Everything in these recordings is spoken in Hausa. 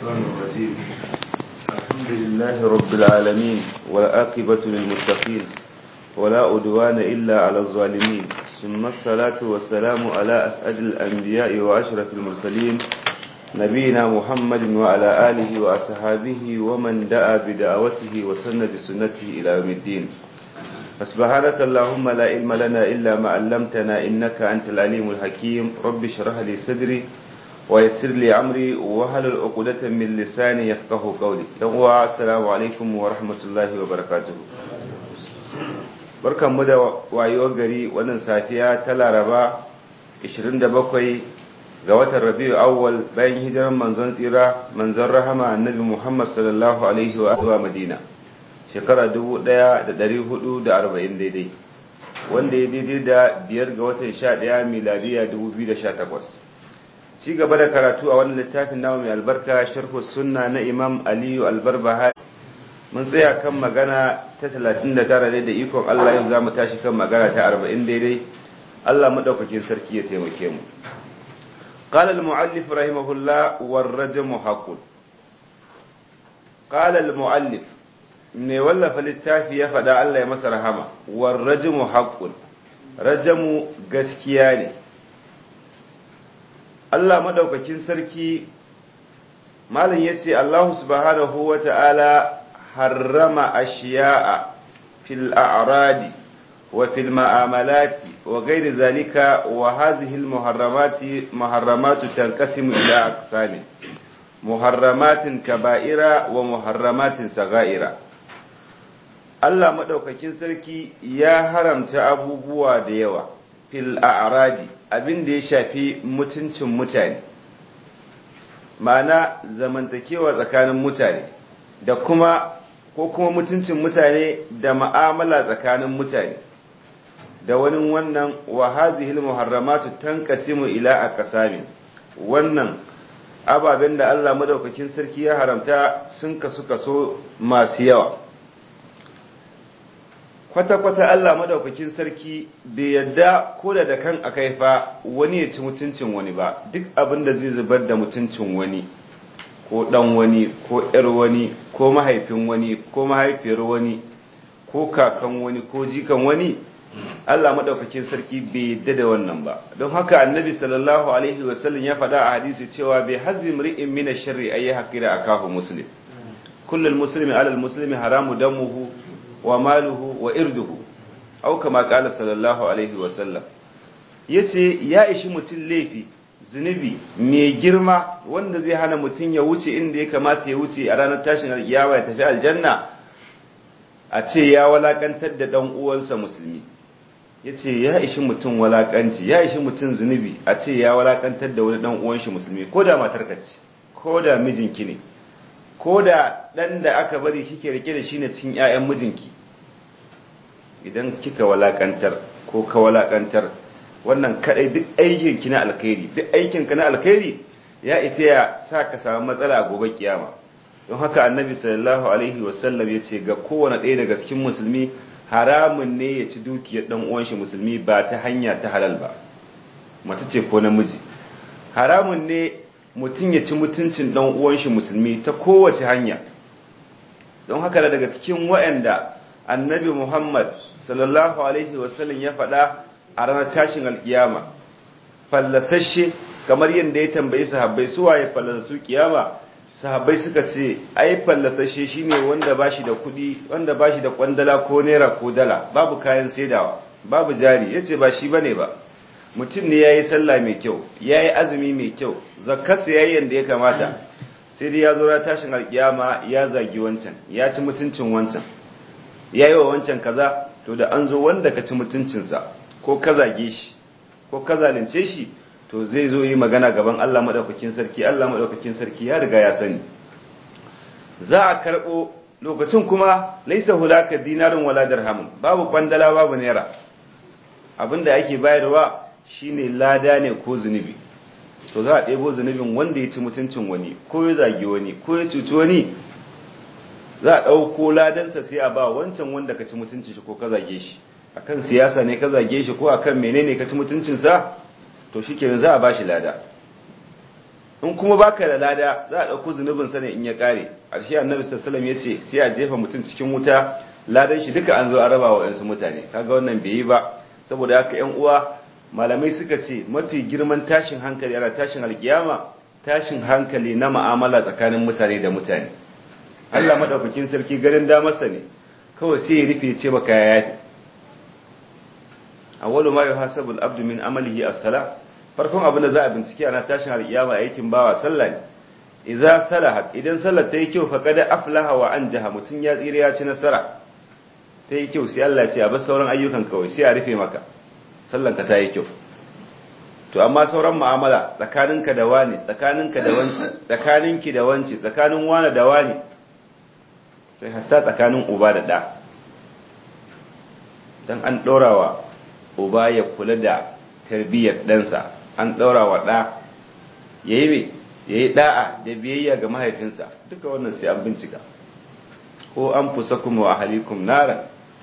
الشيطان الرجيم الحمد لله رب العالمين والعاقبة للمتقين ولا أدوان إلا على الظالمين ثم الصلاة والسلام على أسعد الأنبياء وأشرف المرسلين نبينا محمد وعلى آله وأصحابه ومن دعا بدعوته وسن بسنته إلى يوم الدين فسبحانك اللهم لا علم لنا إلا ما علمتنا إنك أنت العليم الحكيم رب اشرح لي صدري ويسر لي أمري وهل العقدة من لساني يفقه قولي السلام عليكم ورحمة الله وبركاته barkan mu da wayewar gari wannan safiya ta laraba 27 ga watan rabiu awwal bayan hijiran manzon tsira manzon rahama annabi muhammad sallallahu alaihi wa madina shekara 1440 daidai wanda ya daidai da biyar ga watan 11 miladiya 2018 ci gaba da karatu a wannan littafin nawa mai albarka sharhu sunna na imam aliyu albarbahari mun tsaya kan magana ta 39 ne da ikon Allah yau za mu tashi kan magana ta 40 daidai Allah madaukakin sarki ya taimake mu قال المؤلف رحمه الله والرجم حق قال المؤلف ne wallafa littafi ya faɗa Allah ya masa rahama warrajmu haqqun rajamu gaskiya ne Allah madaukakin sarki malam yace Allah subhanahu wata'ala harrama ashiya'a fil a'radi wa fil ma'amalati wa ghairi zalika wa hadhihi al muharramati muharramatu tanqasimu ila aqsamin muharramatin kaba'ira wa muharramatin saga'ira Allah maɗaukakin sarki ya haramta abubuwa da yawa fil a'radi abin da ya shafi mutuncin mutane ma'ana zamantakewa tsakanin mutane da kuma ko kuma mutuncin mutane da ma'amala tsakanin mutane da wani wannan wa hazihil muharramatu tanqasimu ila aqsamin wannan ababen da Allah madaukakin sarki ya haramta sun kasu kaso masu yawa kwata-kwata Allah madaukakin sarki bai yadda ko da kan akai fa wani ya ci mutuncin wani ba duk abin da zai zubar da mutuncin wani ko dan wani ko yar wani ko mahaifin wani ko mahaifiyar wani ko kakan wani ko jikan wani Allah madaukakin sarki bai yadda da wannan ba don haka annabi sallallahu alaihi wasallam ya faɗa a hadisi cewa bai hazbi mri'in min ash-sharri ay haqira akahu muslim kullul muslimi ala al-muslimi haramu damuhu wa maluhu wa irduhu au kama kala sallallahu alaihi wasallam yace ya ishi mutum laifi zunubi mai girma wanda zai hana mutum ya wuce inda ya kamata ya wuce a ranar tashin alkiyama ya tafi aljanna a ce ya walakantar da dan uwansa musulmi yace ya ishi mutum walakanci ya ishi mutum zunubi a ce ya walakantar da wani dan uwan shi musulmi ko da matarka ce ko da mijinki ne ko da ɗan da aka bari kike rike da shi ne cikin 'ya'yan mijinki idan kika walakantar ko ka walakantar wannan kadai duk aikinki na alkhairi duk aikinka na alkhairi ya isa ya sa ka samu matsala a gobe kiyama don haka annabi sallallahu alaihi wasallam ya ce ga kowane ɗaya daga cikin musulmi haramun ne ya ci dukiyar ɗan uwan shi musulmi ba ta hanya ta halal ba mace ce ko namiji haramun ne mutum ya ci mutuncin ɗan uwan shi musulmi ta kowace hanya don haka daga cikin waɗanda annabi Muhammad sallallahu alaihi wasallam ya faɗa a ranar tashin alkiyama fallasashe kamar yadda ya tambayi sahabbai su waye fallasasu kiyama sahabbai suka ce ai fallasashe shine wanda bashi da kuɗi wanda bashi da kwandala ko naira ko dala babu kayan saidawa babu jari yace ba shi bane ba mutum ne ya yi sallah mai kyau ya yi azumi mai kyau zakarsa ya yi yadda ya kamata sai dai ya zo tashin alkiyama ya zagi wancan ya ci mutuncin wancan ya yi wa wancan kaza to da an zo wanda ka ci mutuncinsa ko ka zage shi ko ka zalunce shi to zai zo yi magana gaban Allah maɗaukakin sarki Allah maɗaukakin sarki ya riga ya sani za a karɓo lokacin kuma laisa hulaka dinarin wala dirhamun babu kwandala babu naira abinda ake bayarwa shine lada ne ko zunubi to za a ɗebo zunubin wanda ya ci mutuncin wani ko ya zagi wani ko ya cuci wani za a ɗauko ladansa sai a ba wancan wanda ka ci mutuncin shi ko ka zage shi akan siyasa ne ka zage shi ko akan menene ka ci mutuncinsa to shi kenan za a ba shi lada in kuma baka da lada za a ɗauko zunubin sa ne in ya ƙare ƙarshe annabi sallallahu ya ce sai a jefa mutum cikin wuta ladan shi duka an zo a raba wa yansu mutane kaga wannan bai yi ba saboda haka yan uwa malamai suka ce mafi girman tashin hankali ana tashin alkiyama tashin hankali na ma'amala tsakanin mutane da mutane Allah madaukakin sarki garin damarsa ne kawai sai ya rufe ce baka ya yafi awwalu ma yuhasabu al-abdu min amalihi as-salah farkon abin da za a bincike ana tashin alkiyama aikin bawa sallah ne idza salahat idan sallar ta yi kyau faqad aflaha wa anjaha mutun ya tsira ya ci nasara ta yi kyau sai Allah ya ce a bar sauran ayyukan kawai sai a rufe maka sallanka ta yi kyau to amma sauran mu'amala tsakaninka da wani tsakaninka da wanci tsakaninki da wanci tsakanin wani da wani sai hasta tsakanin uba da ɗa don an ɗorawa uba ya kula da tarbiyyar ɗansa an ɗorawa ɗa ya yi mai ya yi ɗa'a da biyayya ga mahaifinsa duka wannan sai an bincika ko an fusa kuma wa ahalikum naran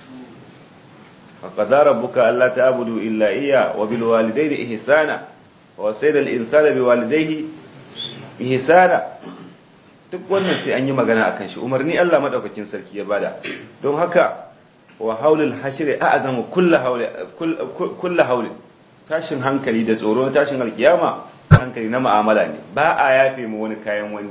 فقضى ربك ألا تعبدوا إلا إياه وبالوالدين إحسانا ووصينا الإنسان بوالديه إحسانا duk wannan sai an yi magana a kan shi umarni Allah madaukakin sarki ya bada don haka wa haulul hashri a'zamu kullu hauli kullu hauli tashin hankali da tsoro tashin alkiyama hankali na mu'amala ne ba a yafe mu wani kayan wani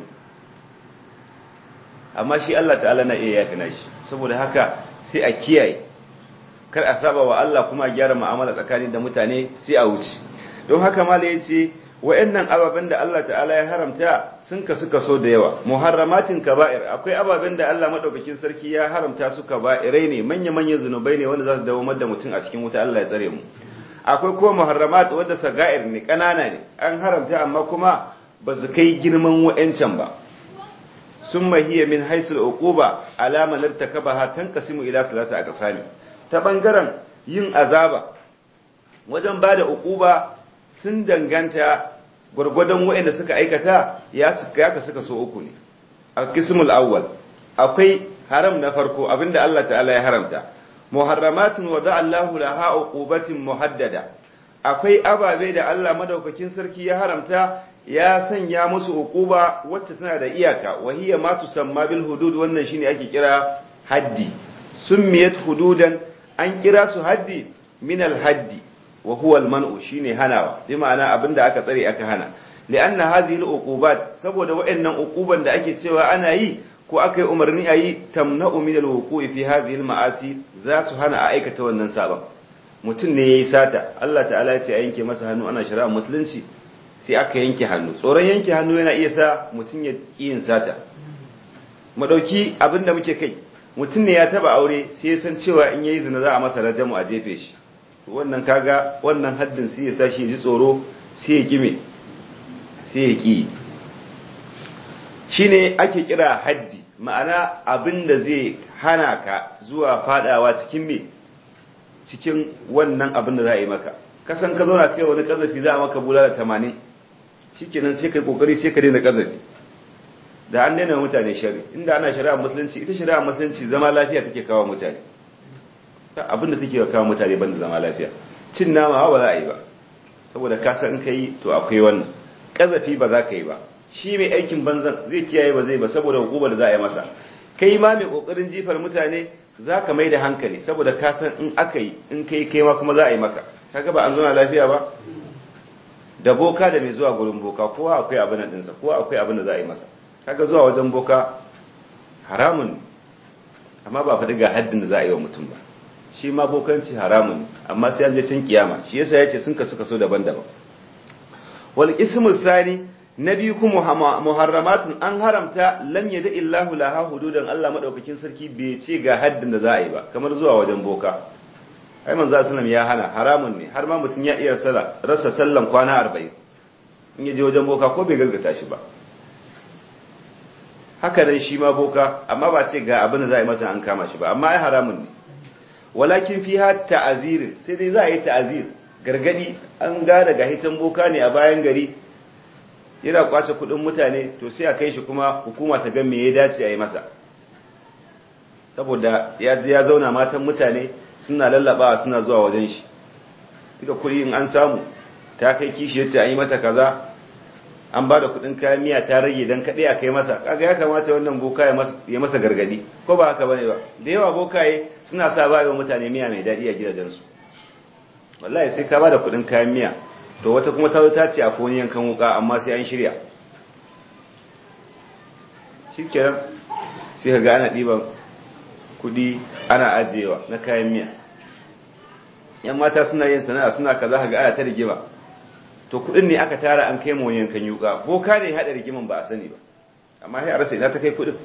amma shi Allah ta'ala na iya yafe nashi saboda haka sai a kiyaye kar a saba wa Allah kuma a gyara mu'amala tsakanin da mutane sai a wuce don haka mala yace wayannan ababen da Allah ta'ala ya haramta sun kasu kaso da yawa muharramatin kaba'ir akwai ababen da Allah madaukakin sarki ya haramta su kaba'irai ne manya manyan zunubai ne wanda za su dawo da mutum a cikin wuta Allah ya tsare mu akwai kuma muharramat wanda saga'ir ne kanana ne an haramta amma kuma ba su kai girman wayancan ba summa hiya min haisul uquba alama lartakabaha tanqasimu ila salata aqsami ta ɓangaren yin azaba wajen ba da uquba sun danganta gwargwadon waɗanda suka aikata ya suka suka so uku ne al-qismul awwal akwai haram na farko abinda Allah ta'ala ya haramta muharramatun wa Allahu laha uqubatin muhaddada akwai ababe da Allah madaukakin sarki ya haramta ya sanya musu uquba wacce tana da iyaka wa hiya ma tusamma bil hudud wannan shine ake kira haddi summiyat hududan an kira su haddi min al-haddi wa huwa al-man'u shine hanawa bi ma'ana abinda aka tsare aka hana li'anna hadhihi al-uqubat saboda wayannan uquban da ake cewa ana yi ko aka yi umarni a yi tamna'u min al-wuqu'i fi hadhihi al-ma'asi za su hana a aikata wannan sabon mutum ne yayi sata Allah ta'ala ya ce a yanke masa hannu ana shari'a musulunci sai aka yanke hannu tsoron yanke hannu yana iya sa mutum ya yin sata mu dauki abinda muke kai mutum ne ya taba aure sai ya san cewa in yayi zina za a masa rajamu a jefe shi wannan kaga wannan haddin sai ya sa shi ji tsoro sai ya kime sai ya ki shine ake kira haddi ma'ana abin da zai hana ka zuwa fadawa cikin me cikin wannan abin da za a yi maka kasan ka zauna kai wani kazafi za a maka bulala tamanin shikenan sai kai kokari sai ka daina kazafi da an daina mutane shari inda ana shari'a musulunci ita shari'a musulunci zama lafiya take kawo mutane ta abin da take kawo mutane banda zama lafiya cin nama ba za a yi ba saboda ka san kai to akwai wannan kazafi ba za ka yi ba shi mai aikin banzan zai kiyaye ba zai ba saboda hukumar da za a yi masa kai ma mai kokarin jifar mutane za ka mai da hankali saboda ka san in aka yi in kai kai ma kuma za a yi maka kaga ba an zauna lafiya ba da boka da mai zuwa gurin boka kowa akwai abin da dinsa kowa akwai abin da za a yi masa kaga zuwa wajen boka haramun amma ba faɗi ga haddin da za a yi wa mutum ba shi ma bokanci haramun amma sai an je cin kiyama shi yasa yace sun kasu kaso daban-daban wal ismu sani na biyu kuma muharramatun an haramta lam yada illahu laha hududan Allah madaukakin sarki bai ce ga haddin da za a yi ba kamar zuwa wajen boka ai manzo sallam ya hana haramun ne har ma mutum ya iya sala rasa sallan kwana 40 in ya je wajen boka ko bai gaggata shi ba haka nan shi ma boka amma ba ce ga abin da za a yi masa an kama shi ba amma ai haramun ne walakin fiha ta'azir sai dai za a yi ta'azir gargadi an ga daga hitan boka ne a bayan gari yana kwace kudin mutane to sai a kai shi kuma hukuma ta ga me ya dace a yi masa saboda ya ya zauna matan mutane suna lallabawa suna zuwa wajen shi duka kuɗi in an samu ta kai kishi yace an yi mata kaza an ba da kudin kayan miya ta rage don kaɗai a kai masa kaga ya kamata wannan boka ya masa gargadi ko ba haka bane ba da yawa bokaye suna sa ba yawan mutane miya mai daɗi a gidajensu wallahi sai ka ba da kudin kayan miya to wata kuma ta ta ce a kone yankan wuka amma sai an shirya shi kenan sai ka ga ana ɗiban kudi ana ajiyewa na kayan miya yan mata suna yin sana'a suna kaza ka ga ana ta rigima to kudin ne aka tara an kai mu yankan yuka boka ne hada rigiman ba a sani ba amma sai a rasa ina ta kai kudin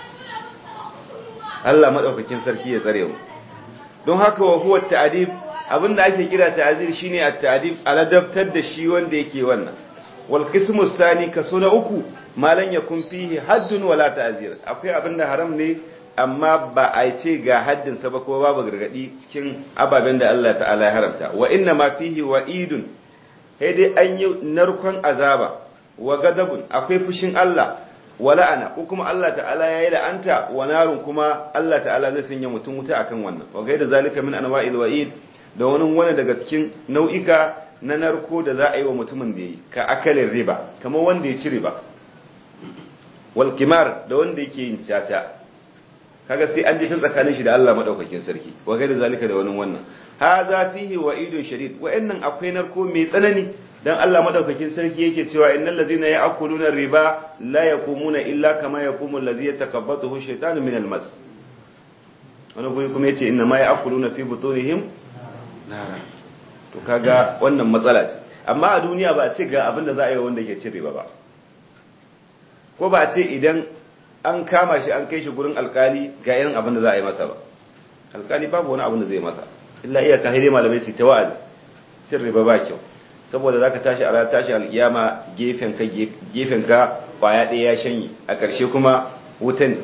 Allah madaukakin sarki ya tsare mu don haka wa huwa ta'dib abinda ake kira ta'zir shine at-ta'dib aladabtar da shi wanda yake wannan wal qismu sani kaso na uku malan yakun fihi haddun wala ta'zir akwai abinda haram ne amma ba a ce ga haddin sa ba ko babu gargadi cikin ababen da Allah ta'ala ya haramta wa inna ma fihi wa'idun sai dai an yi narkon azaba wa gadabun akwai fushin Allah wa la'ana ko kuma Allah ta'ala ya yi la'anta wa narun kuma Allah ta'ala zai sanya mutum wuta akan wannan wa gaida zalika min anwa'il wa'id da wani wani daga cikin nau'ika na narko da za a yi wa mutumin da yi ka akalin riba kamar wanda ya ci riba wal kimar da wanda yake yin caca kaga sai an ji shin tsakanin shi da Allah madaukakin sarki wa gaida zalika da wani wannan haza fihi wa'idun shadid wa'annan akwai narko mai tsanani dan Allah madaukakin sarki yake cewa innal ladzina ya'kuluna riba la yaqumuna illa kama yaqumu allazi yatakabbathu shaytanu min almas wani guri kuma yace inna ma ya'kuluna fi butunihim nara to kaga wannan matsala ce amma a duniya ba a ce ga abin da za a yi wanda ke cin riba ba ko ba a ce idan an kama shi an kai shi gurin alkali ga irin abin da za a yi masa ba alkali babu wani abin da zai masa illa iya ka haire malamai su ta wa'azi cin riba ba kyau saboda zaka tashi a ranar tashi alkiyama gefen ka gefen ka kwaya ɗaya ya shanye a ƙarshe kuma wutan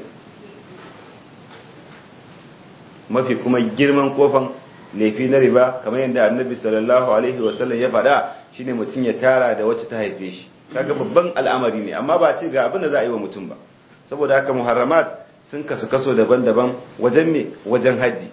mafi kuma girman kofan laifi na riba kamar yadda annabi sallallahu alaihi wasallam ya faɗa shine mutum ya tara da wacce ta haife shi kaga babban al'amari ne amma ba ce ga abin da za a yi wa mutum ba saboda haka muharramat sun kasu kaso daban-daban wajen me wajen haji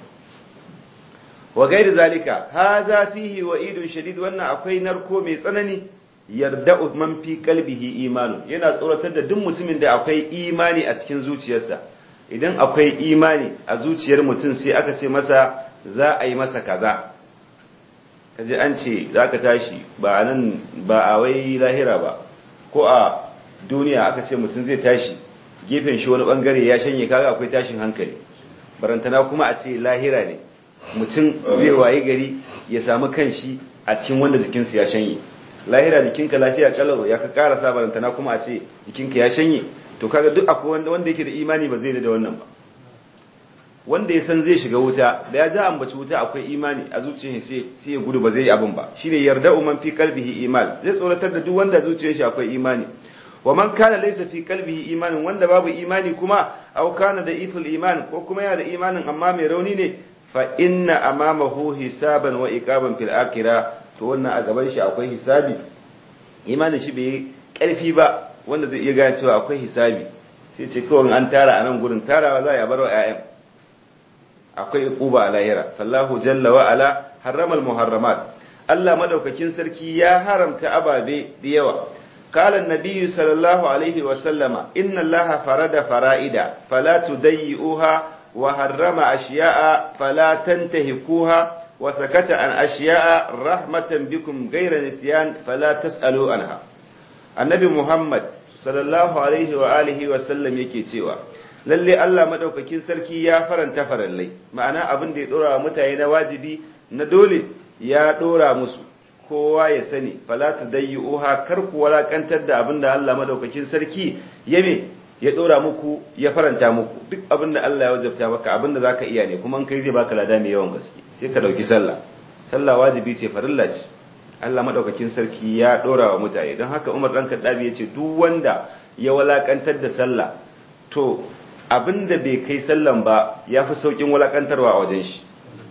wa gairi zalika haza fihi wa'idun shadid wannan akwai narko mai tsanani yarda man fi qalbihi imanu yana tsoratar da duk mutumin da akwai imani a cikin zuciyarsa idan akwai imani a zuciyar mutum sai aka ce masa za a yi masa kaza kaje an ce za ka tashi ba nan ba a wai lahira ba ko a duniya aka ce mutum zai tashi gefen shi wani bangare ya shanye kaga akwai tashin hankali barantana kuma a ce lahira ne mutum zai wayi gari ya samu kanshi a cikin wanda jikinsu ya shanye lahira jikinka lafiya kalau ya ka karasa barantana kuma a ce jikinka ya shanye to kaga duk akwai wanda wanda yake da imani ba zai da wannan ba wanda ya san zai shiga wuta da ya ja ambaci wuta akwai imani a zuciyar sai sai ya gudu ba zai yi abin ba shine yarda man fi qalbihi iman zai tsoratar da duk wanda zuciyar shi akwai imani wa man kana laysa fi qalbihi imanin wanda babu imani kuma aw kana da iful iman ko kuma yana da imanin amma mai rauni ne fa inna amamahu hisaban wa iqaban fil akhirah to wannan a gaban shi akwai hisabi imanin shi bai karfi ba wanda zai iya gane cewa akwai hisabi sai ce kawai an tara a nan gurin tarawa za a bar wa 'ya'yan akwai uquba a lahira fallahu jalla wa ala harrama al muharramat Allah madaukakin sarki ya haramta ababe da yawa قال النبي صلى الله عليه وسلم إن الله فرد فرائد فلا تضيئوها وحرم أشياء فلا تنتهكوها وسكت عن أشياء رحمة بكم غير نسيان فلا تسألوا عنها النبي محمد صلى الله عليه وآله وسلم yake cewa lalle Allah madaukakin sarki ya faranta farallai ma'ana abin da ya dora mutane na wajibi na dole ya dora musu kowa ya sani fala tudayyuha kar ku walakantar da abinda Allah madaukakin sarki yame ya dora muku ya faranta muku duk abinda Allah ya wajabta maka abinda zaka iya ne kuma in kai zai baka lada mai yawan gaske sai ka dauki sallah sallah wajibi ce farilla ce Allah madaukakin sarki ya dora wa mutane don haka Umar dan Kaddabi ya ce duk wanda ya walakantar da sallah to abinda bai kai sallan ba yafi saukin walakantarwa a wajen shi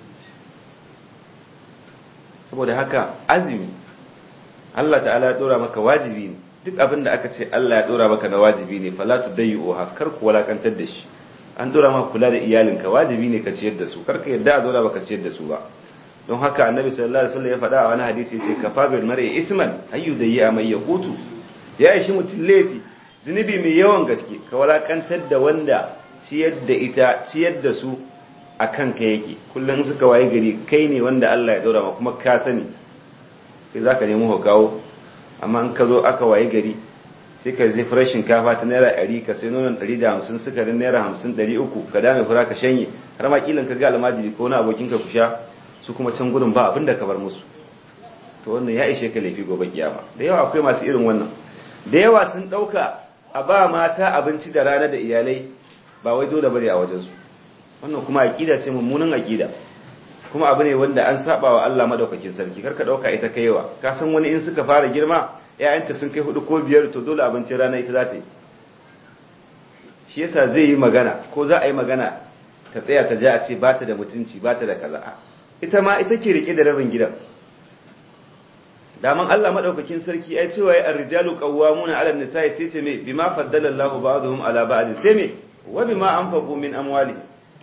saboda haka azumi Allah ta'ala ya dora maka wajibi ne duk abin da aka ce Allah ya dora maka na wajibi ne fala tudayyuha kar ku walakantar da shi an dora maka kula da iyalinka wajibi ne ka ciyar da su kar ka yadda a dora maka ciyar da su ba don haka annabi sallallahu alaihi wasallam ya faɗa a wani hadisi yace kafa bil mar'i isman ayu dayya mai yaqutu ya ishi mutum laifi zunubi mai yawan gaske ka walakantar da wanda ciyar da ita ciyar da su a kanka yake kullum suka waye gari kai ne wanda Allah ya daura ma kuma ka sani sai za ka nemi kawo amma in ka zo aka waye gari sai ka zai fara shinkafa ta naira ɗari ka sai nonon ɗari da hamsin sukarin naira hamsin ɗari uku ka dame fura ka shanye har ma kilan ka ga almajiri ko na abokinka ku sha su kuma can gudun ba abin da ka bar musu to wannan ya ishe ka laifi gobe kiyama da yawa akwai masu irin wannan da yawa sun ɗauka a ba mata abinci da rana da iyalai ba wai dole bane a wajensu wannan kuma aƙida ce mummunan aƙida kuma abu ne wanda an saba wa Allah madaukakin sarki karka dauka ita kaiwa ka san wani in suka fara girma ƴaƴanta sun kai hudu ko biyar to dole abincin rana ita za ta yi shi yasa zai yi magana ko za a yi magana ta tsaya ta ja a ce ba ta da mutunci ba ta da kaza ita ma ita ke rike da rabin gidan daman Allah madaukakin sarki ai cewa ya ar-rijalu qawwamuna 'ala an-nisa'i sai ce me bima faddala Allahu ba'dhum 'ala ba'd sai me wa bima anfaqu min amwalihim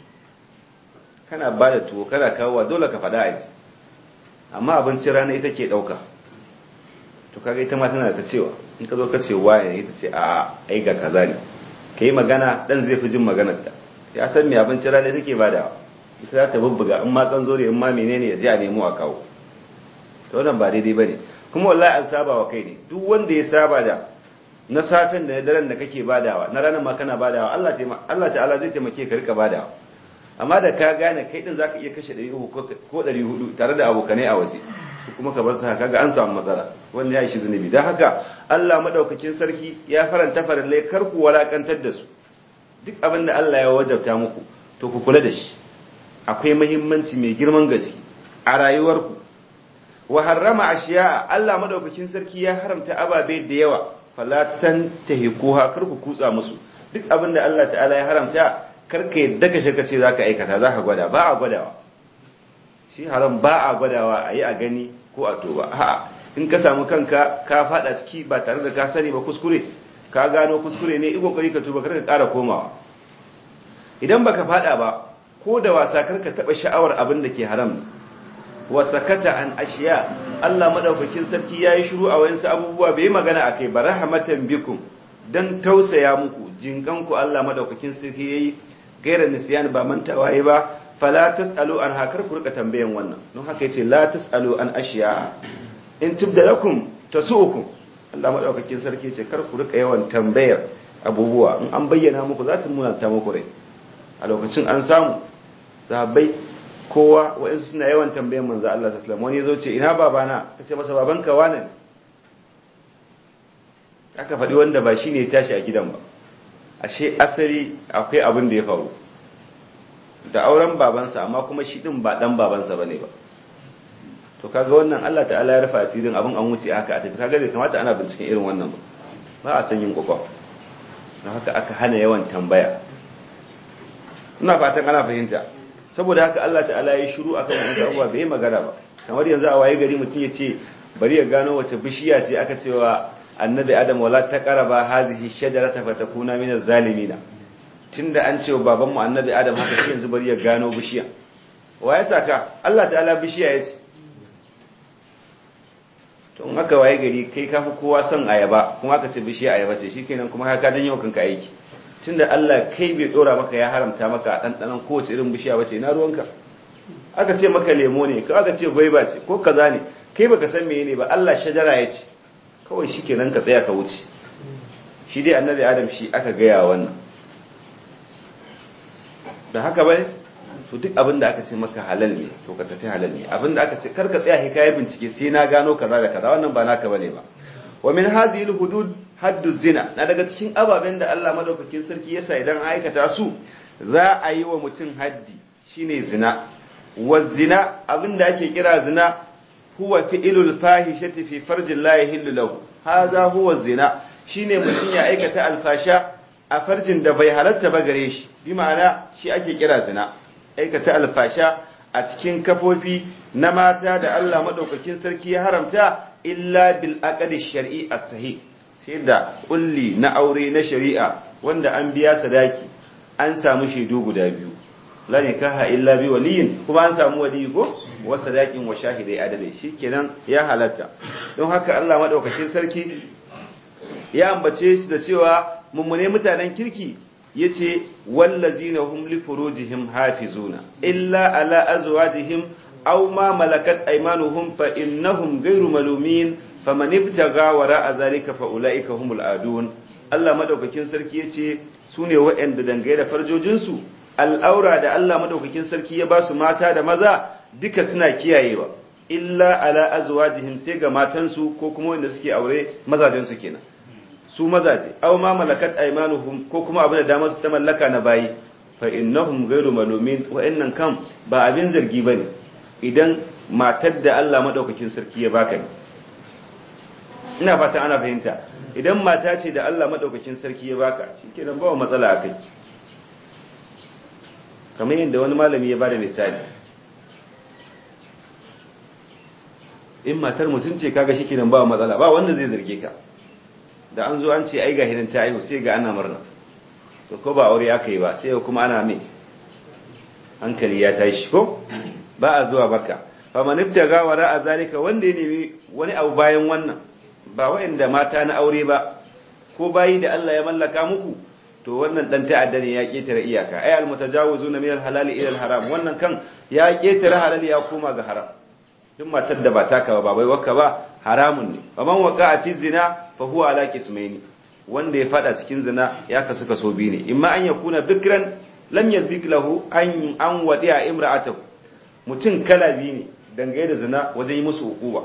kana ba da tuwo kana kawowa dole ka faɗa a ji amma abincin rana ita ke ɗauka to kaga ita ma tana da cewa in ka zo ka ce waye ita ce a ai ga kaza ne ka yi magana ɗan zai fi jin maganar ta ya san me abincin rana take ba da ita za ta bubbuga in ma kan zo in ma menene ya je a nemo a kawo to wannan ba daidai bane kuma wallahi an saba wa kai ne duk wanda ya saba da na safin da na daren da kake badawa na ranar ma kana badawa Allah Allah ta'ala zai taimake ka rika badawa amma da ka gane kai din zaka iya kashe 300 ko 400 tare da abokanai a waje su kuma ka bar su haka ga an samu matsala wanda ya shi zunubi dan haka Allah madaukakin sarki ya faranta farallai kar ku walakantar da su duk abin da Allah ya wajabta muku to ku kula da shi akwai muhimmanci mai girman gaske a rayuwarku wa harrama ashiya Allah madaukakin sarki ya haramta ababe da yawa falatan tahikuha kar ku kutsa musu duk abin da Allah ta'ala ya haramta karka yadda ka shaka ce za ka aikata za ka gwada ba a gwadawa shi haram ba a gwadawa a yi a gani ko a toba ha in ka samu kanka ka fada ciki ba tare da ka sani ba kuskure ka gano kuskure ne kokari ka tuba karka ƙara komawa idan baka fada ba ko da wasa karka taba sha'awar abin da ke haram wa sakata an ashiya Allah madaukakin sarki yayi shiru a wayansu abubuwa bai magana akai ba rahmatan bikum dan tausaya muku jinkanku Allah madaukakin sarki yayi gairar nisyan ba mantawa yi ba fala tasalu an hakar ku rika tambayan wannan don haka yace la tasalu an ashiya in tubda lakum tasukum Allah madaukakin sarki yace kar ku rika yawan tambayar abubuwa in an bayyana muku za ta munanta muku rai a lokacin an samu sahabbai kowa wa'insu suna yawan tambayan manzo Allah sallallahu alaihi wasallam wani yazo ce ina babana kace masa babanka wane ne aka faɗi wanda ba shine ya tashi a gidan ba ashe asali akwai abin da ya faru da auren babansa amma kuma shi din ba dan babansa bane ba to kaga wannan Allah ta'ala ya rufa asirin abin an wuce haka a tafi kaga bai kamata ana binciken irin wannan ba ba a san yin kokon don haka aka hana yawan tambaya ina fatan ana fahimta saboda haka Allah ta'ala ya shiru akan wannan abubuwa bai magana ba kamar yanzu a waye gari mutum ya ce bari ya gano wace bishiya ce aka cewa annabi adam wala taqraba hadhihi shajarata fatakuna min az-zalimin tunda an ce baban mu annabi adam haka shi yanzu bari ya gano bishiya waye saka Allah ta'ala bishiya yace to in aka waye gari kai kafi kowa son ayaba kuma aka ce bishiya ayaba ce shikenan kuma ka dan yau kanka aiki tunda Allah kai bai dora maka ya haramta maka dandanan kowace irin bishiya bace na ruwanka aka ce maka lemo ne ko aka ce gwaiba ce ko kaza ne kai baka san menene ba Allah shajara ya ce kawai shi kenan ka tsaya ka wuce shi dai annabi adam shi aka gaya wannan da haka bai to duk abin da aka ce maka halal ne to ka tafi halal ne abin da aka ce kar ka tsaya hikaya bincike sai na gano kaza da kaza wannan ba naka bane ba wa min hadhihi hudud haddu zina na daga cikin ababen da Allah madaukakin sarki yasa idan aikata su za a yi wa mutum haddi shine zina wa zina abin da ake kira zina huwa fi'ilul fahishati fi farjin la yahillu lahu hadha huwa zina shine mutum ya aikata alfasha a farjin da bai halatta ba gare shi bi ma'ana shi ake kira zina aikata alfasha a cikin kafofi na mata da Allah madaukakin sarki ya haramta illa bil aqdi shar'i as-sahih sai da kulli na aure na shari'a wanda an biya sadaki an samu shaidu guda biyu la nikaha illa bi waliyin kuma an samu waliyi ko wa sadaqin wa shahidai adalai shikenan ya halatta don haka Allah madaukakin sarki ya ambace shi da cewa mummune mutanen kirki yace wallazina hum li furujihim hafizuna illa ala azwajihim aw ma malakat aymanuhum fa innahum ghayru malumin faman ibtaga wara zalika fa ulaika humul adun Allah madaukakin sarki yace sune waɗanda dangaye da farjojinsu al'aura da Allah madaukakin sarki ya ba su mata da maza duka suna kiyayewa illa ala azwajihim sai ga matansu ko kuma wanda suke aure mazajensu kenan su mazaje aw ma malakat aymanuhum ko kuma abin da damar su ta mallaka na bayi fa innahum ghayru malumin wa'annan kam ba abin zargi bane idan matar da Allah madaukakin sarki ya baka ne ina fata ana fahimta idan mata ce da Allah madaukakin sarki ya baka shikenan ba matsala akai kamar yadda wani malami ya bada misali in matar mutum ce kaga shikenan ba matsala ba wanda zai zarge ka da an zo an ce ai ga hirin ta aihu sai ga ana murna to ko ba aure aka yi ba sai kuma ana mai hankali ya tashi ko ba a zuwa barka fa man ibtaga wara a zalika wanda ya nemi wani abu bayan wannan ba wa'anda mata na aure ba ko bayi da Allah ya mallaka muku to wannan dan ta'adda ne ya ketare iyaka ay al mutajawizuna min al halal ila al haram wannan kan ya ketare halal ya koma ga haram duk matar da ba taka ba bai wakka ba haramun ne faman waqa'a fi zina fa huwa ala qismaini wanda ya fada cikin zina ya kasu kaso biyu ne imma an yakuna bikran lam yazbik lahu an an wadi'a imra'atahu mutum kala biyu ne dangane da zina wajen yi musu hukuma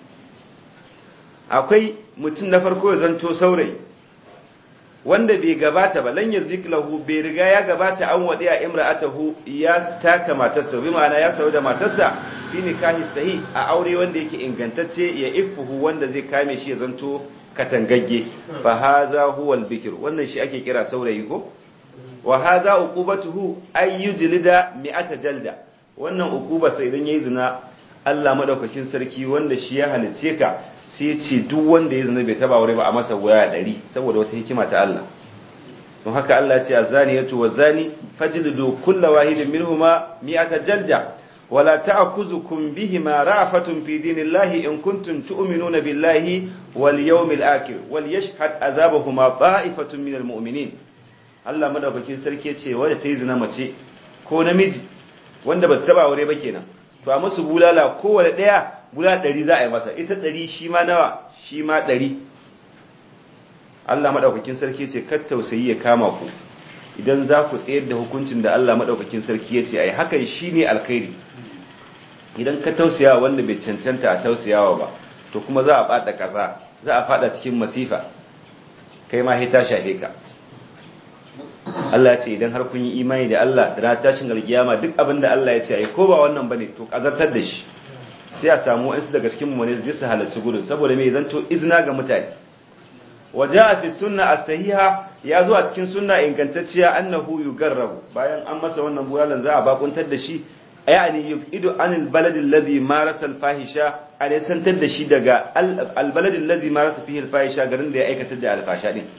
akwai mutum na farko ya zanto saurayi wanda bai gabata ba lan yazbik lahu bai riga ya gabata an wadi'a imra'atahu ya taka matarsa bi ma'ana ya sauri da matarsa fi nikahi sahi a aure wanda yake ingantacce ya ifuhu wanda zai kame shi ya zanto katangagge fa haza huwa al-bikr wannan shi ake kira saurayi ko wa haza uqubatuhu ay yujlida mi'ata jalda wannan uquba sai idan yayi zina Allah madaukakin sarki wanda shi ya halice ka sai ya ce duk wanda ya zina bai taba aure ba a masa waya 100 saboda wata hikima ta Allah don haka Allah ya ce azaniyatu wazani fajlidu kullu wahidin minhuma mi'ata jalda ولا تأخذكم بهما رأفة في دين الله إن كنتم تؤمنون بالله واليوم الآخر وليشهد عذابهما طائفة من المؤمنين Allah madaukakin sarki ce wanda ta yi zina mace ko namiji wanda ba su taba aure ba kenan to a musu bulala kowane ɗaya bulala ɗari za a yi masa ita ɗari shi ma nawa shi ma ɗari Allah madaukakin sarki ce kar tausayi ya kama ku idan za ku tsayar da hukuncin da Allah madaukakin sarki ya ce ai hakan shine alkhairi idan ka tausaya wanda bai cancanta a tausayawa ba to kuma za a bada kasa za a fada cikin masifa kai ma hita shafe ka Allah ce idan har kun yi imani da Allah da na tashin alkiyama duk abin da Allah ya ce ai ko ba wannan bane to kazartar da shi sai a samu wasu daga cikin mu ne su halarci gudun saboda me zanto izina ga mutane waja'a fi sunna as-sahiha ya zo a cikin sunna ingantacciya annahu yugarrabu bayan an masa wannan buyalan za a bakuntar da shi yani yufidu anil baladi alladhi marasa al-fahisha a ne santar da shi daga al-baladi alladhi marasa fihi al-fahisha garin da ya aikata da al-fasha din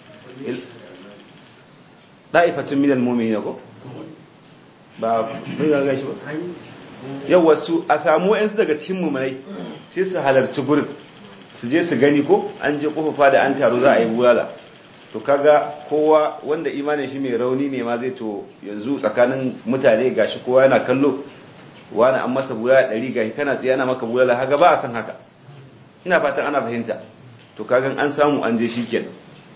da'ifatun min al-mu'minin ko ba mun ga gashi ba yawa su a samu wayansu daga cikin mu'minai sai su halarci gurin su je su gani ko an je kofafa da an taro za a yi bulala to kaga kowa wanda imanin shi mai rauni ne ma zai to yanzu tsakanin mutane gashi kowa yana kallo wani an masa bulala ɗari gashi kana tsaye ana maka bulala haka ba a san haka ina fatan ana fahimta to kagan an samu an je shi kenan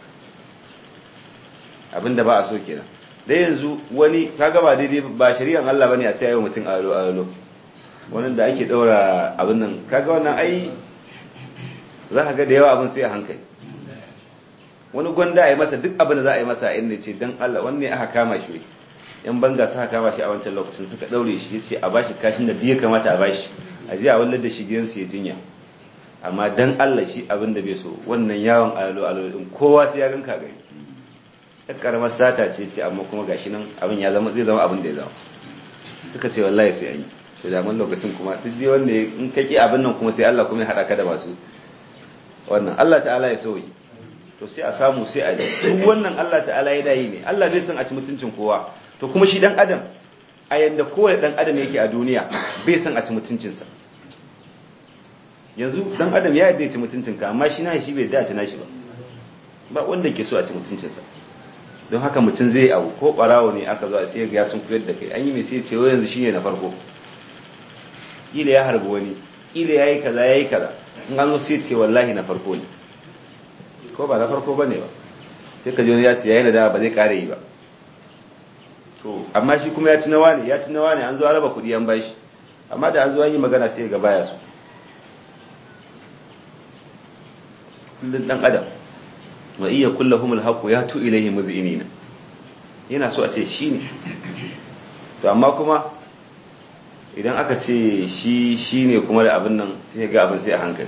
abinda ba a so kenan dai yanzu wani kaga ba daidai ba shari'an Allah bane a ce ayi mutum alo alo wannan da ake daura abin nan kaga wannan ai za ka ga da yawa abin sai a hankali wani gwanda a yi masa duk abin da za a yi masa a inda ce don Allah wanne aka kama shi yan banga suka kama shi a wancan lokacin suka daure shi yace a bashi kashin da ya kamata a bashi a je a wallar da shi gidansu ya jinya amma dan Allah shi abin da bai so wannan yawon alo alo din kowa sai ya ganka gari ɗan karamar sata ce ce amma kuma gashi nan abin ya zama zai zama abin da ya zama suka ce wallahi sai an yi to da lokacin kuma duk dai wanda in kake abin nan kuma sai Allah kuma ya haɗa ka da masu wannan Allah ta'ala ya sauyi to sai a samu sai a ji duk wannan Allah ta'ala ya dayi ne Allah bai san a ci mutuncin kowa to kuma shi dan adam a yanda kowane dan adam yake a duniya bai san a ci mutuncinsa yanzu dan adam ya yadda ya ci mutuncinka amma shi na shi bai dace na shi ba ba wanda ke so a ci mutuncinsa don haka mutum zai abu ko barawo ne aka zo a sai ga sun koyar da kai an yi mai sai ce yanzu shine na farko kila ya harbi wani kila yayi kaza yayi kaza in an zo sai ce wallahi na farko ne ko ba na farko bane ba sai ka ji wani ya ce yayi da ba zai kare yi ba to amma shi kuma ya ci nawa ne ya ci nawa ne an zo raba kuɗi an bashi amma da an zo an yi magana sai ga baya su kullun dan adam wa iya kullahumul haqu ya tu ilayhi muz'inina yana so a ce shi ne to amma kuma idan aka ce shi shi ne kuma da abin nan sai ga abin sai a hankali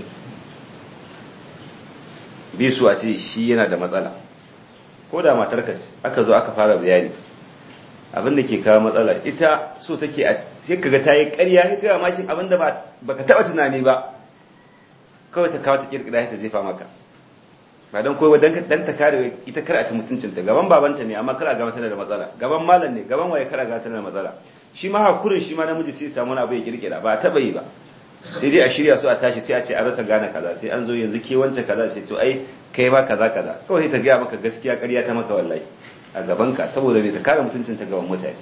bi su a ce shi yana da matsala ko da matar ka ce aka zo aka fara bayani abin da ke kawo matsala ita so take a sai kaga ta yi ƙarya sai kaga mashin abin da baka taba tunani ba kawai ta kawo ta kirkira ta jefa maka ba don kowa dan ta kare ita kar a ci mutuncinta gaban babanta ne amma kar a gama tana da matsala gaban malam ne gaban waye kar a gama tana da matsala shi ma hakurin shi ma namiji sai samu wani abu ya kirkira ba a taba yi ba sai dai a shirya su a tashi sai a ce a rasa gane kaza sai an zo yanzu ke wance kaza sai to ai kai ma kaza kaza kawai sai ta gaya maka gaskiya ƙarya ta maka wallahi a gaban ka saboda bai ta kare mutuncinta gaban mutane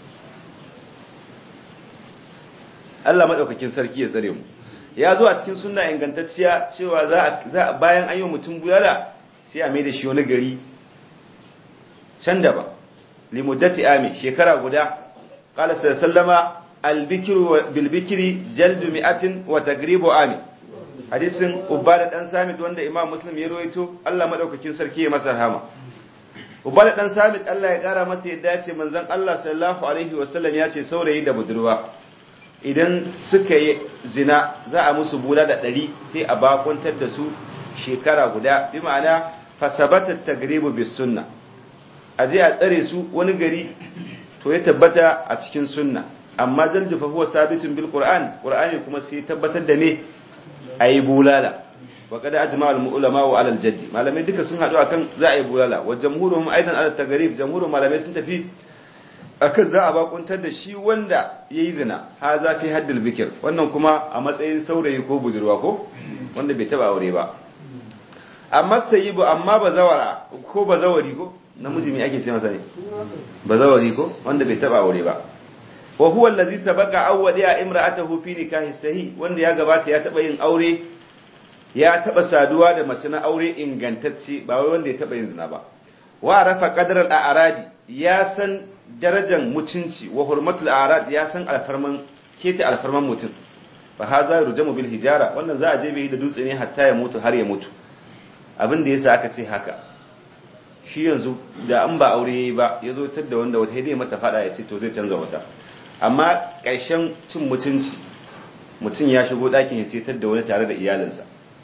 Allah madaukakin sarki ya tsare mu ya zo a cikin sunna ingantacciya cewa za bayan an yi mutum buyala sai a mai da shi wani gari can da ba limuddati ami shekara guda qala sallama albikru bilbikri jaldu mi'atin wa tagribu ami hadisin ubada dan samit wanda imam muslim ya rawaito Allah madaukakin sarki ya masa rahama ubada dan samit Allah ya kara masa yadda ya ce manzon Allah sallallahu alaihi wasallam ya ce saurayi da budurwa idan suka yi zina za a musu bula da ɗari sai a bakwantar da su shekara guda bi ma'ana fasabatar tagribu bis sunna a je a tsare su wani gari to ya tabbata a cikin sunna amma jaljufa huwa sabitun bil qur'an qur'ani kuma sai tabbatar da me ayi bulala wa qad ajma al ulama wa al jaddi malamai duka sun hadu akan za a yi bulala wa jamhuruhum aidan al tagrib jamhurun malamai sun tafi akan za a bakuntar da shi wanda ya yi zina ha za fi haddil bikir wannan kuma a matsayin saurayi ko budurwa ko wanda bai taba aure ba amma sayibu amma bazawara ko bazawari ko namiji mai ake ce masa ne bazawari ko wanda bai taba aure ba wa huwa allazi sabaqa awwaliya imra'atahu fi nikahi sahih wanda ya gabata ya taba yin aure ya taba saduwa da mace na aure ingantacce ba wai wanda ya taba yin zina ba wa rafa qadar al-a'radi ya san darajar mutunci wa hurmatul arad ya san alfarman keta alfarman mutum fa haza rujamu bil hijara wannan za a je bai da dutse ne hatta ya mutu har ya mutu abin da yasa aka ce haka shi yanzu da an ba aure yayi ba ya zo tar da wanda wata dai mata fada ya ce to zai canza wata amma ƙarshen cin mutunci mutum ya shigo ɗakin ya setar da wani tare da iyalinsa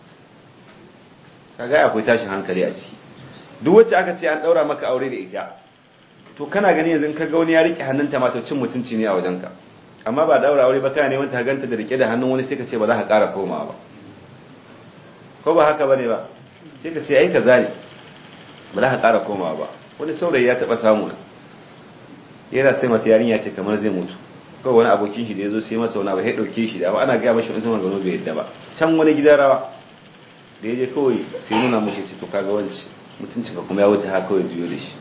kaga akwai tashin hankali a ciki duk wacce aka ce an ɗaura maka aure da ita to kana gani yanzu ka ga wani ya rike hannunta ma to cin mutunci ne a wajenka amma ba daura aure ba kana ne wanda ganta da rike da hannun wani sai ka ce ba za ka ƙara komawa ba ko ba haka bane ba sai ka ce ai kaza ne ba za ka ƙara komawa ba wani saurayi ya taɓa samu na yana sai mata yarinya ce kamar zai mutu kawai wani abokin shi da ya zo sai masa wani abu ya ɗauke shi da amma ana gaya mashi wani sama gano bai yadda ba can wani gidan rawa da ya je kawai sai nuna mashi ce to kaga wanci mutuncin ka kuma ya wuce haka kawai juyo da shi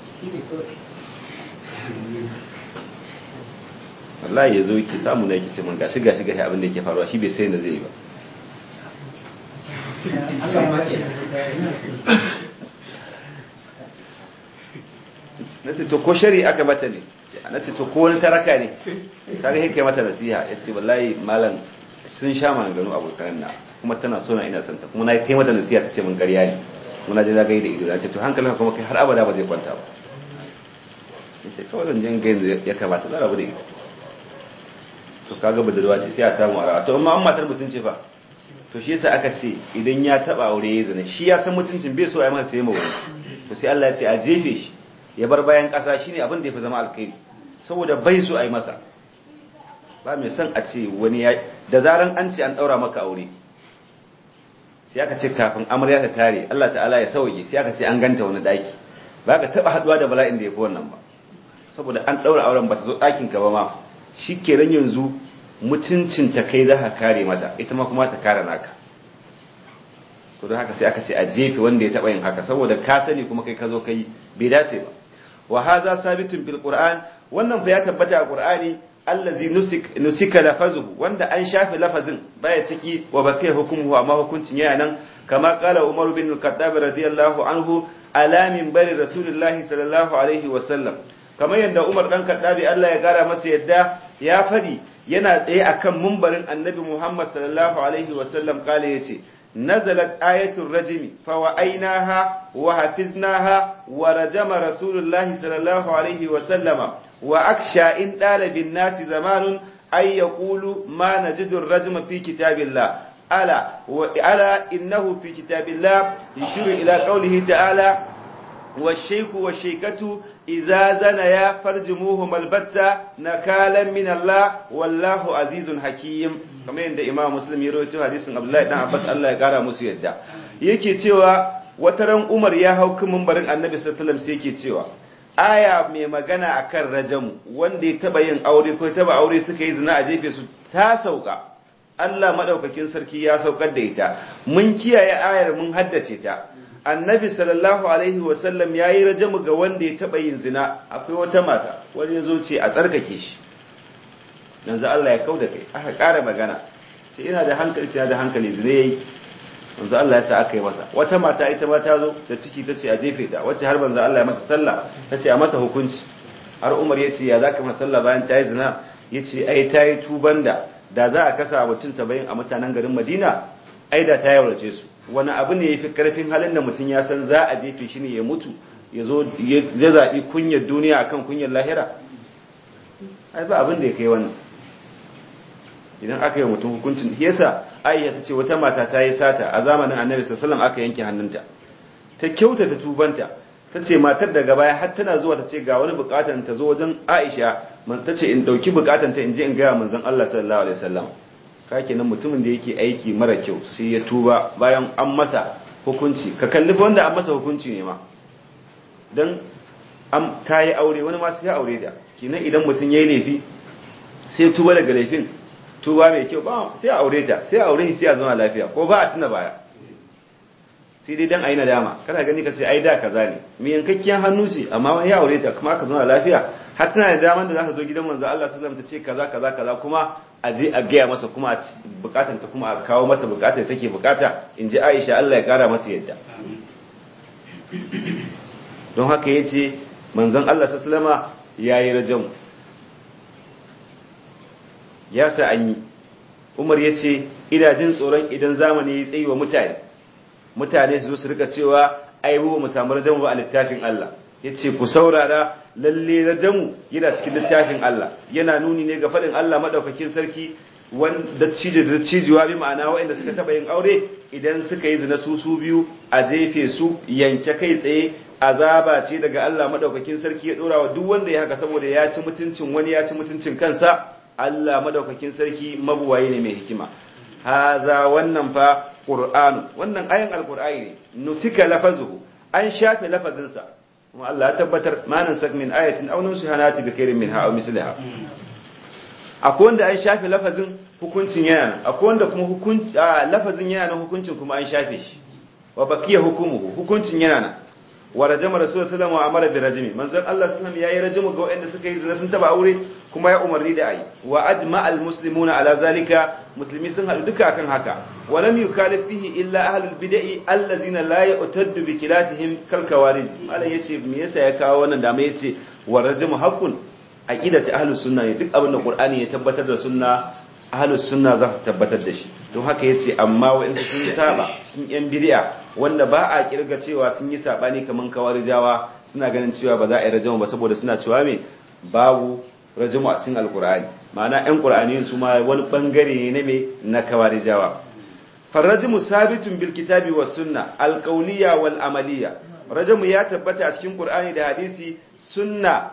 wallahi ya zo yake samu na yake ce mun gashi gashi gashi abin da yake faruwa shi bai sai da zai yi ba na ce to ko shari aka mata ne na ce to ko wani taraka ne kaga yake mata nasiha ya ce wallahi malam sun sha maganganu abokan na kuma tana so na ina santa kuma na yi mata nasiha ta ce mun ƙarya ne muna je zagaye da ido na ce to hankalin kuma kai har abada ba zai kwanta ba ya ce kawai zan jin gayin ya kamata za rabu da ita to kaga budurwa ce sai a samu a rawa to amma an matar mutum ce fa to shi yasa aka ce idan ya taba aure ya zina shi ya san mutuncin bai so a yi masa sai mawani to sai Allah ya ce a jefe shi ya bar bayan kasa shine abin da ya fi zama alkhairi saboda bai so a yi masa ba mai son a ce wani ya da zaran an ce an daura maka aure sai aka ce kafin amarya ta tare Allah ta'ala ya sauke sai aka ce an ganta wani daki ba ka taba haduwa da bala'in da ya fi wannan ba saboda an daura auren ba ta zo ɗakin ka ba ma shi kenan yanzu mutuncin ta kai za ka kare mata ita ma kuma ta kare naka to don haka sai aka ce a jefe wanda ya taba yin haka saboda ka sani kuma kai ka zo kai bai dace ba wa hadha sabitun bil qur'an wannan fa ya tabbata a qur'ani allazi nusik nusika lafazuhu wanda an shafe lafazin baya ciki wa bakai hukumuhu amma hukuncin yana nan kama qala umar bin al-khattab radiyallahu anhu ala min bari rasulullahi sallallahu alaihi wa sallam kamar yadda umar dan kaddabi Allah ya gara masa yadda ya fadi yana tsaye akan mumbarin annabi Muhammad sallallahu alaihi wa sallam kale yace nazalat ayatul rajmi fa wa'ainaha wa hafiznaha wa rajama rasulullahi sallallahu alaihi wa sallama wa aksha in dalibin nasi zamanun ay yaqulu ma najidu ar-rajma fi kitabillah ala wa ala innahu fi kitabillah yushiru ila qawlihi ta'ala والشيخ والشيكة إذا زنيا فرجموهما البتة نكالا من الله والله عزيز حكيم كما عند إمام مسلم يروي حديث عبد الله بن عباس الله يقرا musu yadda yake cewa wataran Umar ya hau kan mimbarin Annabi sallallahu alaihi wasallam sai yake cewa aya mai magana akan rajamu wanda ya taba yin aure ko taba aure suka yi zina a jefe su ta sauka Allah madaukakin sarki ya saukar da ita mun kiyaye ayar mun haddace ta annabi sallallahu alaihi wasallam ya yi rajamu ga wanda ya taɓa yin zina akwai wata mata wani ya zo ce a tsarkake shi yanzu Allah ya kau da kai aka ƙara magana sai ina da hankali tana da hankali zina ya yi yanzu Allah ya sa aka yi masa wata mata ita ma ta zo da ciki ta ce a jefe ta wacce har banza Allah ya mata sallah ta ce a mata hukunci har Umar ya ce ya za ka mata sallah bayan ta yi zina ya ce ai ta yi tuban da da za a kasa mutum saba'in a mutanen garin Madina ai da ta yaurace su wani abu ne ya fi karfin halin da mutum ya san za a jefe shi ne ya mutu ya zo ya zaɓi kunyar duniya akan kunyar lahira ai ba abin da ya kai wannan idan aka yi mutum hukuncin yasa aisha ta ce wata mata ta yi sata a zamanin annabi sallallahu aka yanke hannunta ta kyauta ta tubanta ta ce matar daga baya har tana zuwa ta ce ga wani bukatan ta zo wajen aisha ta ce in dauki bukatan ta in je in gaya manzon Allah sallallahu alaihi wasallam kake nan mutumin da yake aiki mara kyau sai ya tuba bayan an masa hukunci ka kalli wanda an masa hukunci ne ma don an ta yi aure wani masu ya aure da kinan idan mutum ya yi laifi sai tuba daga laifin tuba mai kyau ba sai aure ta sai aure shi sai a zama lafiya ko ba a tuna baya sai dai dan ayi nadama kana gani ka ce ai da kaza ne mai yankakken hannu ce amma wani ya aure ta kuma aka zama lafiya har tana da daman da za ta zo gidan manzo Allah sallallahu alaihi wasallam ta ce kaza kaza kaza kuma a je a gaya masa kuma bukatan ta kuma a kawo mata bukatar take bukata in ji Aisha Allah ya kara mata yadda don haka yace manzon Allah sallallahu alaihi yayi rajam ya sa an yi Umar yace ina jin tsoron idan zamani ya tsayi wa mutane mutane su zo su rika cewa ai mu samu rajam ba a littafin Allah yace ku saurara lalle rajamu yana cikin littafin Allah yana nuni ne ga faɗin Allah madaukakin sarki wanda cije da cijiwa bi ma'ana waɗanda suka taɓa yin aure idan suka yi zina su su biyu a jefe su yanke kai tsaye azaba ce daga Allah madaukakin sarki ya dora wa duk wanda ya haka saboda ya ci mutuncin wani ya ci mutuncin kansa Allah madaukakin sarki mabuwaye ne mai hikima haza wannan fa qur'an wannan ayan alqur'ani ne nusika lafazuhu an shafe lafazinsa kuma Allah ya tabbatar manan sak min ayatin aw nunsiha nati bi khairin minha aw misliha akwai wanda an shafe lafazin hukuncin yana nan akwai wanda kuma hukunci lafazin yana nan hukuncin kuma an shafe shi wa baqiya hukumuhu hukuncin yana nan wa rajama rasul sallallahu alaihi amara bi rajmi manzon Allah sallallahu yayi rajamu ga wanda suka yi zina sun taba aure kuma ya umarni da ayi wa ajma'al muslimuna ala zalika muslimi sun haɗu duka akan haka wa lam yukalif fihi illa ahlul bid'i allazina la yu'taddu bi khilafihim kal kawarij malan yace me yasa ya kawo wannan da mai yace wa rajmu haqqun aqidatu ahlus sunna ne duk abin da qur'ani ya tabbatar da sunna ahlus sunna za su tabbatar da shi don haka yace amma wa'insu sun saba cikin yan bid'a wanda ba a kirga cewa sun yi sabani kaman kawarijawa suna ganin cewa ba za a yi rajmu ba saboda suna cewa me babu rajamu a cikin alkur'ani ma'ana yan qur'ani su ma wani bangare ne na me na kawarijawa farrajimu sabitun bil kitabi was sunna alqawliya wal amaliya rajamu ya tabbata a cikin qur'ani da hadisi sunna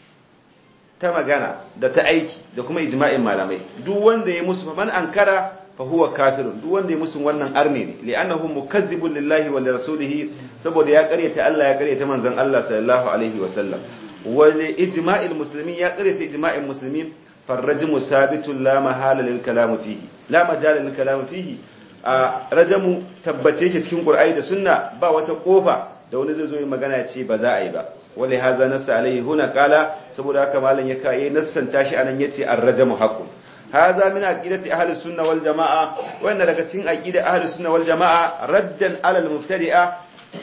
ta magana da ta aiki da kuma ijma'in malamai duk wanda ya musu man ankara fa huwa kafirun duk wanda ya musu wannan arne ne li'annahu mukazzibun lillahi wa lirasulihi saboda ya karyata Allah ya karyata manzon Allah sallallahu alaihi wa sallam ولإجماع المسلمين يا قرية إجماع المسلمين فالرجم ثابت لا محال للكلام فيه لا مجال للكلام فيه a rajamu tabbace yake cikin qur'ani da sunna ba wata kofa da wani zai zo yi magana ya ce ba za a yi ba wali haza nassa alaihi huna kala saboda haka malam ya kai nassan tashi anan yace ar-rajamu haqqun haza min aqidati ahli sunna wal jamaa wannan daga cikin aqida ahli sunna wal jamaa raddan ala al-mubtadi'a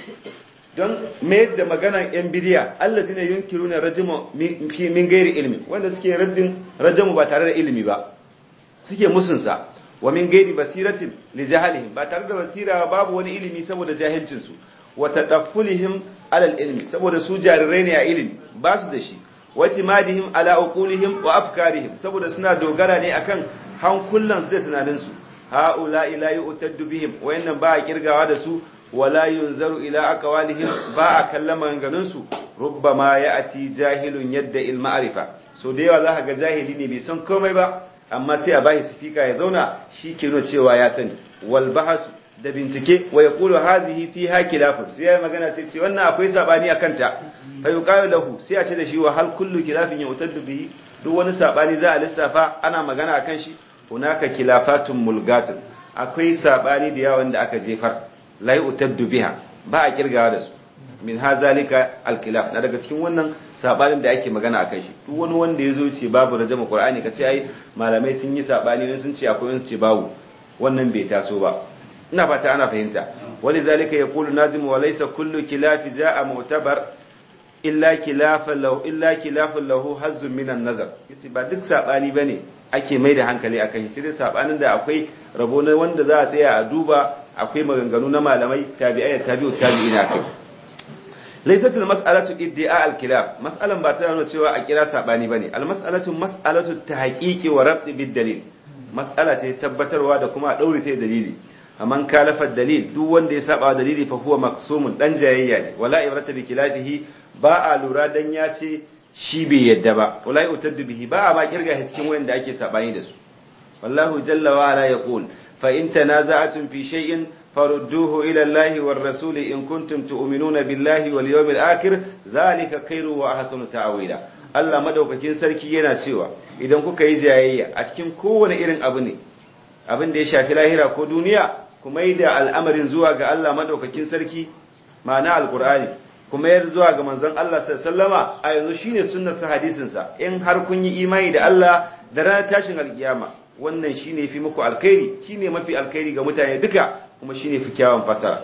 don mayar da maganan yan bidiya allazina yunkiruna rajmu min gairi ilmi wanda suke raddin rajamu ba tare da ilimi ba suke musunsa wa min gairi basiratin li jahalihim ba tare da basira babu wani ilimi saboda jahilcin su wa tadaffulihim ala ilmi saboda su jarirai ne a ilimi ba su da shi wa timadihim ala uqulihim wa afkarihim saboda suna dogara ne akan hankulan su da tunanin su haula ila yu'taddu bihim wayannan ba a kirgawa da su wala yunzaru ila aqwalihim ba a kallon maganganun su rubbama ya'ti jahilun yadda il ma'rifa so da yawa za ga jahili ne bai san komai ba amma sai a bashi sifika ya zauna shi ke nuna cewa ya sani wal bahas da bincike wa yaqulu hadhihi fiha khilafun sai ya magana sai ce wannan akwai sabani akan ta fa yuqalu lahu sai a ce da shi wa hal kullu khilafin yutaddu bihi duk wani sabani za a lissafa ana magana akan shi hunaka khilafatun mulgatun akwai sabani da yawa da aka jefar la yutaddu biha ba a kirgawa da su min hazalika alkilaf na daga cikin wannan sabanin da ake magana akan shi duk wani wanda yazo ce babu rajama qur'ani kace ai malamai sun yi sabani ne sun ce akwai sun ce babu wannan bai taso ba ina fata ana fahimta wali zalika yaqulu najim wa laysa kullu kilaf jaa mu'tabar illa kilafan lahu illa kilafan lahu hazzun min an-nazar yace ba duk sabani bane ake mai da hankali akan shi sai dai sabanin da akwai rabo na wanda za a tsaya a duba akwai maganganu na malamai tabi'ai tabi'u tabi'ina kai laysat al-mas'alatu iddia al-khilaf mas'alan ba ta nuna cewa a kira sabani bane al-mas'alatu mas'alatu tahqiqi wa rabt bid-dalil mas'ala ce tabbatarwa da kuma a daure ta dalili amman kalafa dalil duk wanda ya saba dalili fa huwa maksumun dan jayayya ne wala ibrata bi khilafihi ba a lura dan ya ce shi bai yadda ba wala yutaddu bihi ba a ma kirga cikin wanda ake sabani da su wallahu jalla wa ala yaqul fa in tanaza'tum fi shay'in farudduhu ila Allah war rasul in kuntum tu'minuna billahi wal yawmil akhir zalika khairu wa ahsanu ta'wila Allah madaukakin sarki yana cewa idan kuka yi jayayya a cikin kowane irin abu ne abin da ya shafi lahira ko duniya kuma yi da al'amarin zuwa ga Allah madaukakin sarki ma'ana alqur'ani kuma yar zuwa ga manzon Allah sallama a yanzu shine sunnar sa hadisin sa in har kun yi imani da Allah da ranar tashin alkiyama wannan shine fi muku alkhairi shine mafi alkhairi ga mutane duka kuma shine fi kyawun fasara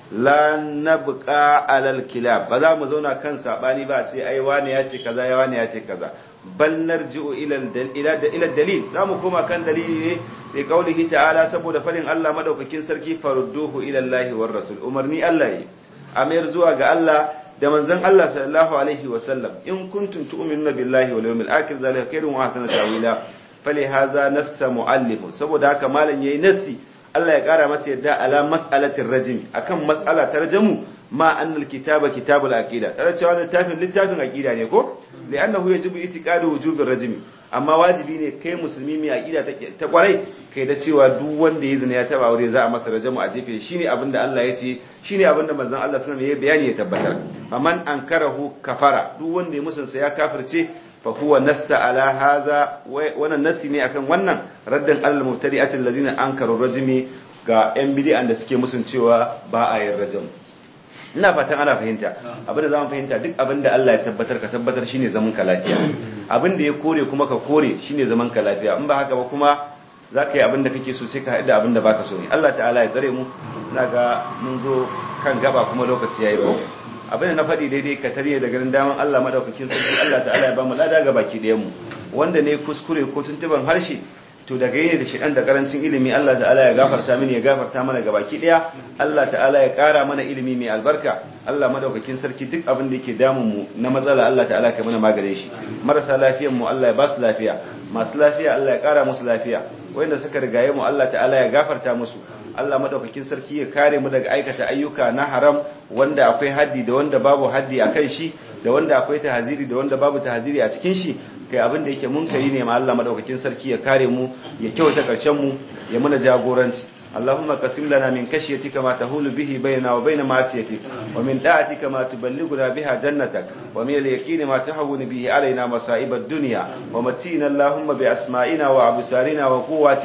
la nabqa alal kilab ba za mu zauna kan sabani ba ce ai wani ya ce kaza ya wani ya ce kaza bal narji'u ila ila ila dalil za mu koma kan dalili ne bi qaulihi ta'ala saboda farin Allah madaukakin sarki farudduhu ila Allah war rasul umarni Allah yi amir zuwa ga Allah da manzon Allah sallallahu alaihi wa sallam in kuntum tu'minuna billahi wal yawmil akhir zalika khairun wa ahsanu ta'wila fali hadha nassa muallif saboda haka malam yayi nassi Allah ya kara masa yadda ala mas'alatir rajmi akan mas'ala tarjamu ma annal kitaba kitabul aqida tare cewa littafin littafin aqida ne ko li'annahu yajibu itiqadu wujubir rajmi amma wajibi ne kai musulmi mai aqida ta kwarai kai da cewa duk wanda ya zina ya taba aure za a masa rajamu a jefe shine abinda Allah ya ce shine abinda manzon Allah sallallahu alaihi wasallam ya bayani ya tabbatar amman ankarahu kafara duk wanda ya musunsa ya kafirce fa huwa nassa ala hadha wannan nassi ne akan wannan raddan al mubtadi'atil ladina ankaru rajmi ga yan bid'an da suke musun cewa ba a yin rajamu ina fatan ana fahimta abinda zamu fahimta duk abinda Allah ya tabbatar ka tabbatar shine zaman ka lafiya abinda ya kore kuma ka kore shine zaman ka lafiya in ba haka ba kuma zaka yi abinda kake so sai ka haɗu da abinda baka so ne Allah ta'ala ya tsare mu ina ga mun zo kan gaba kuma lokaci yayi ko abinda na faɗi daidai ka tare da garin daman Allah madaukakin sarki Allah ta'ala ya ba mu lada ga baki ɗayan mu wanda ne kuskure ko tuntuban harshe to daga yene da shidan da karancin ilimi Allah ta'ala ya gafarta mini ya gafarta mana gabaki daya Allah ta'ala ya kara mana ilimi mai albarka Allah madaukakin sarki duk abin da yake damun mu na matsala Allah ta'ala ka mana magare shi marasa lafiyan mu Allah ya ba su lafiya masu lafiya Allah ya kara musu lafiya wanda suka rigaye mu Allah ta'ala ya gafarta musu Allah madaukakin sarki ya kare mu daga aikata ayyuka na haram wanda akwai haddi da wanda babu haddi akan shi da wanda akwai tahaziri da wanda babu tahaziri a cikin shi kai abin da yake munkari ne ma Allah madaukakin sarki ya kare mu ya kyauta karshen mu ya muna jagoranci اللهم قسم لنا من كشيتك ما تهول به بيننا وبين معصيتك ومن طاعتك ما تبلغنا بها جنتك ومن اليقين ما تهون به علينا مصائب الدنيا ومتينا اللهم بأسمائنا وأبصارنا وقواتنا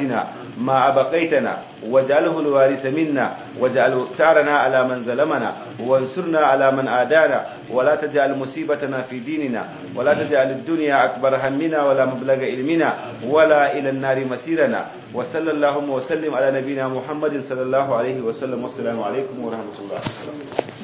ما أبقيتنا واجعله الوارث منا واجعل ثارنا على من ظلمنا وانصرنا على من آدانا ولا تجعل مصيبتنا في ديننا ولا تجعل الدنيا أكبر همنا ولا مبلغ علمنا ولا إلى النار مسيرنا وصلى اللهم وسلم على نبينا محمد صلى الله عليه وسلم والسلام عليكم ورحمة الله